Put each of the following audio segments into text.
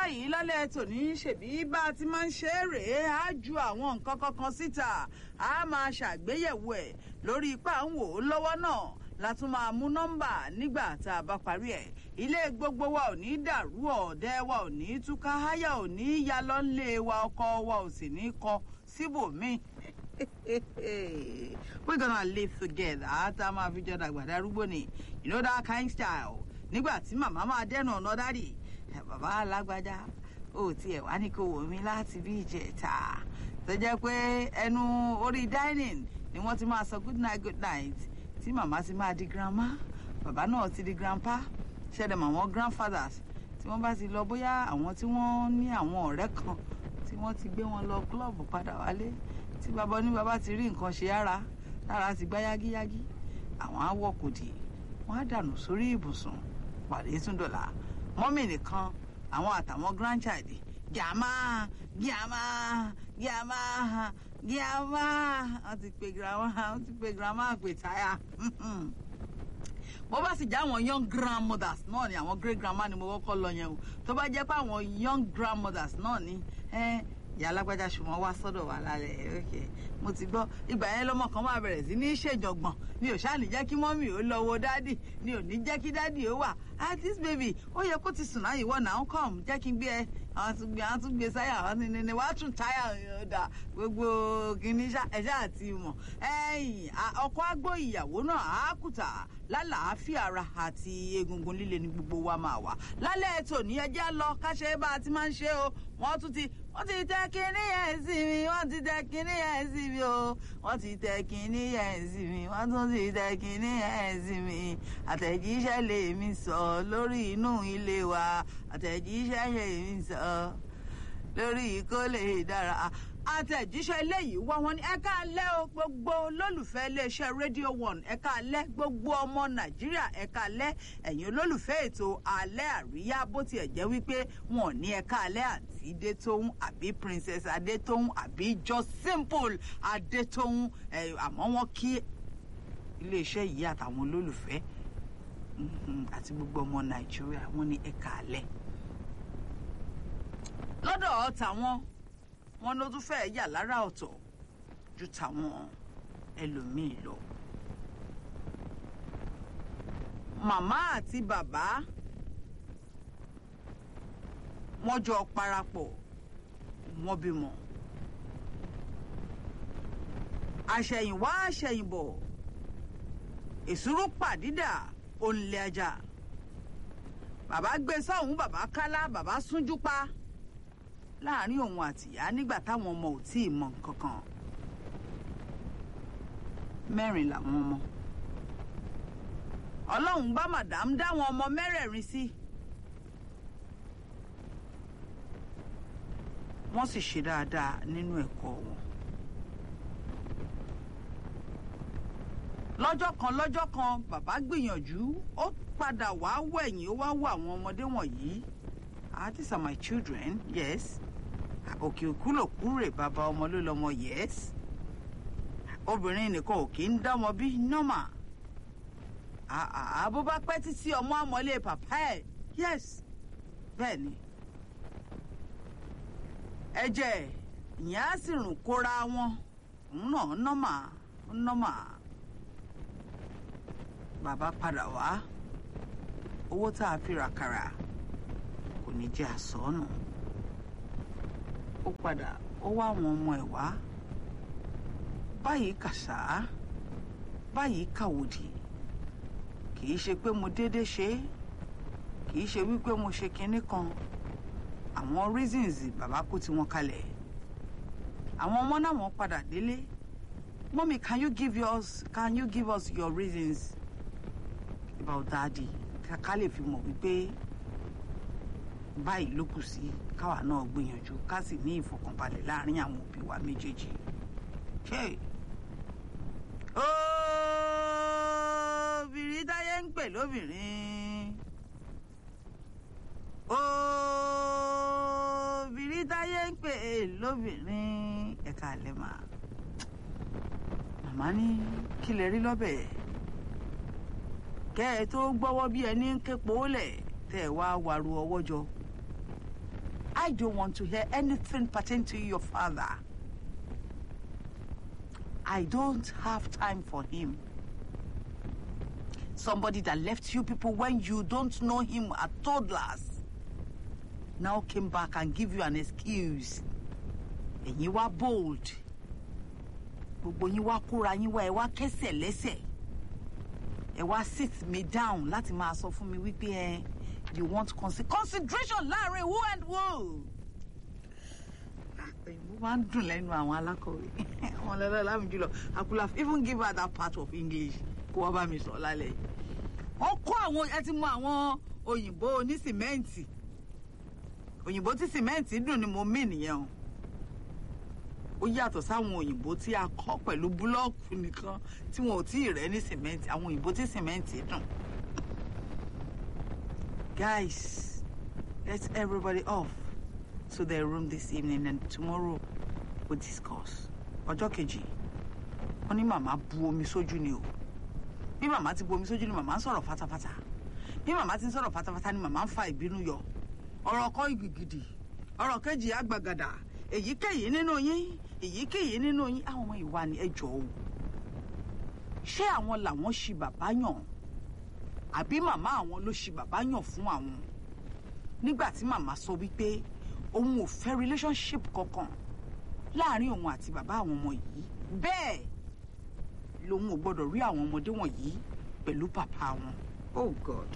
báyìí lálẹ́ tòní ṣèbí bá a ti máa ń ṣe é rèé á ju àwọn nǹkan kankan síta á máa ṣàgbéyẹ̀wò ẹ̀ lórí ipá ń wò ó lọ́wọ́ náà la tún máa mú nọ́mbà nígbà tá a bá parí ẹ̀ ilé gbogbo wa ò ní dàrú ọ̀dẹ́ wa ò ní túká háyà ò ní ya lọ́nlé wa ọkọ wa ò sì ní kọ síbòmíì we're gonna live together tá a máa fi jọ dàgbà darúgbó ni you know that kind style nígbà tí màmá máa dẹ́nu ọ̀nà dádì bàbá alágbájá ó tiẹ̀ wá ní kó wò mí láti bí ìjẹta tó jẹ́ pé ẹnu orí dining ni wọ́n ti máa sọ good night good night tí màmá ti máa di grandma bàbá náà ti di grandpa ṣẹlẹ̀ mọ́ àwọn grandfathers tí wọ́n bá ti lọ bóyá àwọn tí wọ́n ní àwọn ọ̀rẹ́ kan tí wọ́n ti gbé wọn lọ club padà wálé tí bàbá ní bàbá ti rí nǹkan ṣe ara lára ti gbá yágíyágí àwọn á wọ̀ kòdì wọ́n á dànù sórí ibùsùn pàdé tún dọ̀là mọ́mì nìkan àwọn àtàwọn grandchild gíàmá gíàmá gíàmá gíàmá wọ́n ti pe grandma wọ́n ti pe grandma pè táyà bó bá sì jẹ́ àwọn young grandmothers náà ni àwọn great grandma ni mo kọ́kọ́ lọ yẹn o tó bá jẹ́ pé àwọn young grandmothers náà ni ìyá alágbájá ṣùgbọ́n wá sọ́dọ̀ wà lálẹ́ ok mo ti gbọ́ ìgbà yẹn lọ́mọ kan máa bẹ̀rẹ̀ sí ní ṣèjọ̀gbọ̀n ni ò ṣáà ní jẹ́ kí mọ́mì ó lọ wo dádì ni ò ní jẹ́ kí dádì ó wà ah this baby ó yẹ kó ti sùn náà ìwọ náà ń kọ́ jẹ́ kí n gbé ẹ àwọn tún gbé àwọn tún gbé sáyà àwọn ní ní wàá tún táyà ọ̀dà gbogbo kìíní ẹ̀ṣá àti mọ̀ ẹ̀yìn ọkọ àgbò ìyàwó náà á kùtà lálàáfíà ara àti egungun líle ní gbogbo wa máa wà lálẹ́ ètò ní ẹjẹ́ lọ káṣẹ́ bá a ti máa ń ṣe o wọ́n tún ti wọ́n ti tẹ kínní yẹn sí mi wọ́n ti tẹ kínní yẹn sí mi o wọ́n ti tẹ kínní yẹn sí mi wọ́n tún ti tẹ kínní yẹn sí mi àtẹ̀jíṣẹ́ lèmi sọ lórí inú ilé wa àtẹ̀jíṣẹ́ lèmi sọ lórí kó lè dára àtẹ̀jíṣẹ́ eléyìí wá wọn ní ẹ̀ka alẹ́ o gbogbo olólùfẹ́ iléeṣẹ́ rédíò one ẹ̀ka alẹ́ gbogbo ọmọ nàìjíríà ẹ̀ka alẹ́ ẹ̀yin olólùfẹ́ ètò alẹ́ àríyá bó tiẹ̀ jẹ́ wípé wọn ò ní ẹ̀ka alẹ́ àti adétóhùn àbí princess adétóhùn àbí just simple adétóhùn àmọ́ wọn kí iléeṣẹ́ yìí àtàwọn olólùfẹ́ àti gbogbo ọmọ nàìjíríà wọn ní ẹ̀ka alẹ́ lọ́dọ̀ tàwọn wọn ló tún fẹ́ẹ́ yà lára ọ̀tọ̀ ju tàwọn ẹlòmíì lọ. màmá àti bàbá wọ́n jọ parapọ̀ wọ́n bímọ. àṣẹ̀yìnwá àṣẹ̀yìnbọ̀ èsúrú pàdídà òǹlẹ̀ ajá bàbá gbé sọ́hún bàbá kálá bàbá súnjú pa láàrin òun àtìyá nígbà táwọn ọmọ ò tí ì mọ nǹkan kan mẹ́rin làwọn ọmọ ọlọ́run bá màdàm dáwọn ọmọ mẹ́rẹ̀ẹ̀rin sí wọ́n sì ṣe dáadáa nínú ẹ̀kọ́ wọn lọ́jọ́ kan lọ́jọ́ kan bàbá gbìyànjú ó padà wá wẹ̀yìn ó wá wọ àwọn ọmọdé wọ̀nyí ah these are my children yes òkè òkú ló kúrè bàbá ọmọ ló lọmọ yes obìnrin nìkan ò kì í dámọ bí nọ́mà àbó bá pẹ́ títí ọmọ àmọ́lé pàpá ẹ̀ yes bẹ́ẹ̀ ni ẹ̀jẹ̀ ìyẹn á sì rùn kóra wọn òun náà nọ́mà nọ́mà bàbá padà wá owó tá a fi rà kàrà kò ní jẹ́ àsọ́nù ó padà ó wá àwọn ọmọ ẹ̀ wá báyìí kàṣá báyìí kàwòdì kì í ṣe pé mo déédé ṣe é kì í ṣe wípé mo ṣe kinní kan àwọn reasons bàbá kó tiwọn kalẹ̀ àwọn ọmọ náà wọ́n padà délé mọ́mí can you give us can you give us your reasons about daddy ká lè fi mọ̀ wípé báyìí ló kù sí káwa náà gbìyànjú ká sì ní ìfọkànbalẹ̀ láàrin àwọn òbí wa méjèèjì. obìnrin táyé ń pè lóbìnrin obìnrin táyé ń pè lóbìnrin ẹ̀ka àlẹ́ mà màmá ní kí lè rí lọ́bẹ̀ kẹ́ ẹ tó gbọ́wọ́ bí ẹni ń képo lẹ̀ tẹ́ ẹ wá waru ọwọ́ jọ I don't want to hear anything pertaining to your father. I don't have time for him. Somebody that left you people when you don't know him at toddlers now came back and give you an excuse. Ẹ̀yin wá bold. Gbogbo yín wá kóra yín wá ẹ wá kẹ́sẹ̀ lẹ́sẹ̀. Ẹ wá sit me down láti máa sọ fún mi wípé ẹ you want consi consideration láàrin who and who. Òyìnbó máa ń dùn lẹ́nu àwọn alákọ̀wé. Àwọn ọlọ́lá lámì jùlọ. I could have even give her that part of English kó wá bá mi sọ lálẹ́ yìí. Wọ́n kó àwọn ẹ ti mọ àwọn òyìnbó onísìmẹ́ǹtì. Òyìnbó tí sìmẹ́ǹtì dùn ni mo mí nìyẹn o. Ó yàtọ̀ sáwọn òyìnbó tí a kọ́ pẹ̀lú búlọ́ọ̀kù nìkan tí wọn ò tí ì rẹ́ ní sìmẹ́ǹtì. Àwọn òyìnbó tí sìmẹ́ǹtì dùn. Guys, let everybody off to their room this evening and tomorrow we'll discuss. Ọjọ́ kejì, wọ́n ní màmá bu omi sójú ni o. Bí màmá ti bu omi sójú ni màmá ń sọ̀rọ̀ fatafata. Bí màmá ti ń sọ̀rọ̀ fatafata ni màmá ń fa ìbínú yọ. Ọ̀rọ̀ kan ìgìgìdì, ọ̀rọ̀ kejì àgbàgàdà, èyíkéyìí nínú yín, èyíkéyìí nínú yín, àwọn ọmọ ìwà ni ẹ jọ̀ọ́ o. Ṣé àwọn làwọn ṣi bàbá yàn? àbí màmá àwọn ló ṣi bàbá yàn fún àwọn nígbà tí màmá sọ wípé òun ò fẹ́ relationship kankan láàrin òun àti bàbá àwọn ọmọ yìí bẹ́ẹ̀ lòun ò gbọ́dọ̀ rí àwọn ọmọdé wọ̀nyí pẹ̀lú bàbá wọn oh god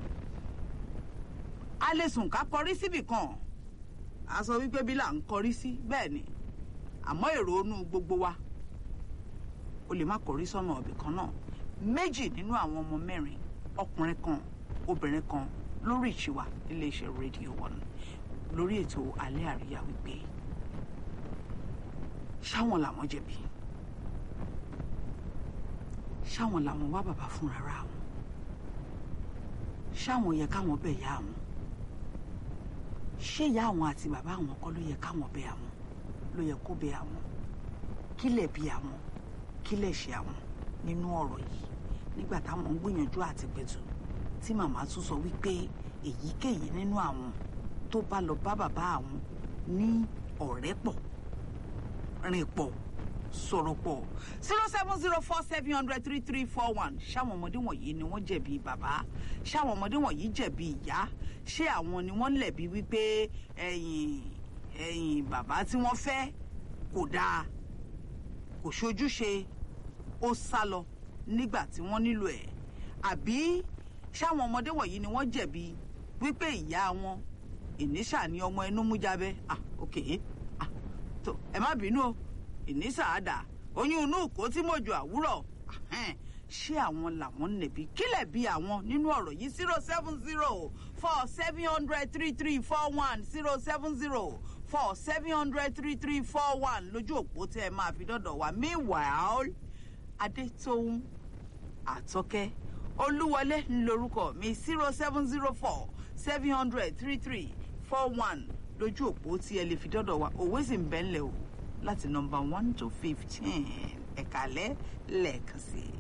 a lè sùn ká kọrí síbì kan a sọ wípé bí là ń kọrí sí bẹ́ẹ̀ ni àmọ́ èrò inú gbogbo wa o lè má kọrí sọ́nà ọ̀bì kan náà méjì nínú àwọn ọmọ mẹ́rin ọkùnrin kan obìnrin kan lórí ìṣìwà iléeṣẹ́ rédíò one lórí ètò alẹ́ àríyá wípé ṣáwọn làwọn jẹ̀bi ṣáwọn làwọn wá bàbá fún rárá wọn ṣáwọn yẹ káwọn bẹ̀ yá àwọn ṣé ìyá àwọn àti bàbá àwọn kọ́ ló yẹ káwọn bẹ̀ àwọn ló yẹ kó bẹ̀ àwọn kílẹ̀ bí àwọn kílẹ̀ ṣe àwọn nínú ọ̀rọ̀ yìí nígbà táwọn ń gbìyànjú àti pẹ̀tù tí màmá tún sọ wípé èyíkéyìí nínú àwọn tó bá lọ bá bàbá àwọn ní ọ̀rẹ́ pọ̀ rìn pọ̀ sọ̀rọ̀ pọ̀ zero seven zero four seven hundred three three four one ṣáwọn ọmọdé wọ̀nyí ni wọ́n jẹ̀bi bàbá ṣáwọn ọmọdé wọ̀nyí jẹ̀bi ìyá ṣé àwọn ni wọ́n lẹ̀bi wípé ẹ̀yìn ẹ̀yìn bàbá tí wọ́n fẹ́ kò dáa kò ṣojúṣe ó sá lọ nígbà tí wọ́n nílò ẹ̀ àbí ṣáwọn ọmọdé wọ̀nyí ni wọ́n jẹ̀bi wípé ìyá wọn ìníṣà ni ọmọ inú mú jábẹ́ ah ok ah tó ẹ má bínú o ìníṣà àdà oyún inú kò tí mọ̀jọ àwúrọ̀ ṣé àwọn làwọn nẹ̀bi kílẹ̀ bí àwọn nínú ọ̀rọ̀ yìí zero seven zero four seven hundred three three four one zero seven zero four seven hundred three three four one lójú òpó tẹ́ ẹ máa fi dọ́dọ̀ wá meanwhile adétóhùn àtọ́kẹ́ olúwọlé ńlorúkọ mi zero seven zero four seven hundred three three four one lójú òpó tí ẹ lè fi dọ́dọ̀ wa òwe sì ń bẹ́ńlẹ̀ o láti nọmba one to fifteen ẹ̀kálẹ́ lẹ́ẹ̀kan sí i.